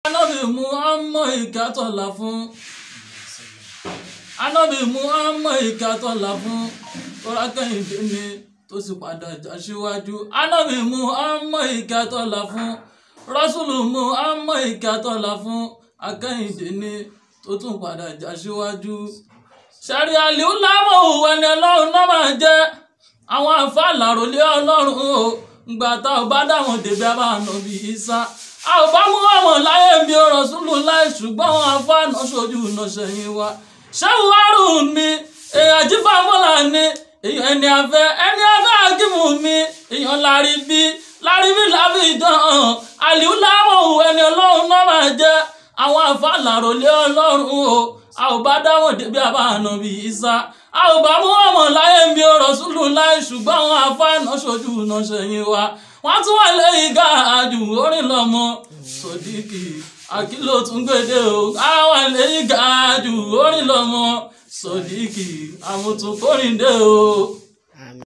anábì mú ọmọ ìkátọ̀lá fún anábì mú ọmọ ìkátọ̀lá fún tọ́lá kẹ́hìndé ni tó sì padà já síwájú anábì mú ọmọ ìkátọ̀lá fún rọ́ṣùlù mú ọmọ ìkátọ̀lá fún akẹ́hìndé ni tó tún padà já síwájú sẹ́rí àlìú lámọ̀ òwò ẹni ọlọ́run náà máa jẹ́ àwọn àǹfààní àròlé ọlọ́run o gbà tá ò bá dáwọn dèbí abáàna bíi isa a ò bá mú àwọn láyé bí ọ̀rọ̀ súnlù láì ṣùgbọ́n àwọn àǹfààní ṣojú iná sẹ́yìn wa ṣéwù wárùn mi èèyàn jífà mọ́là ni èèyàn ẹni afẹ́ ẹni afẹ́ akímù mi èèyàn lárí bí lárí bí láfi ìdán hàn àlìú lámọ̀ òwò ẹni ọlọ́run náà máa jẹ́ àwọn àǹfààní àròlé ọlọ́run o a ò bá dáwọn débi àbáàna bíi isa a ò bá mú ọmọ láyé ń bí ọ̀rọ̀ súlù láì ṣùgbọ́n àwọn afáàná ṣojú iná ṣẹ̀yìn wa wọ́n tún wà lẹ́yìn gáàjù orin lọ́mọ sódìkì àkìlò tún gbèdé o àwọn lẹ́yìn gáàjù orin lọ́mọ sódìkì àmùtún kórìndé o.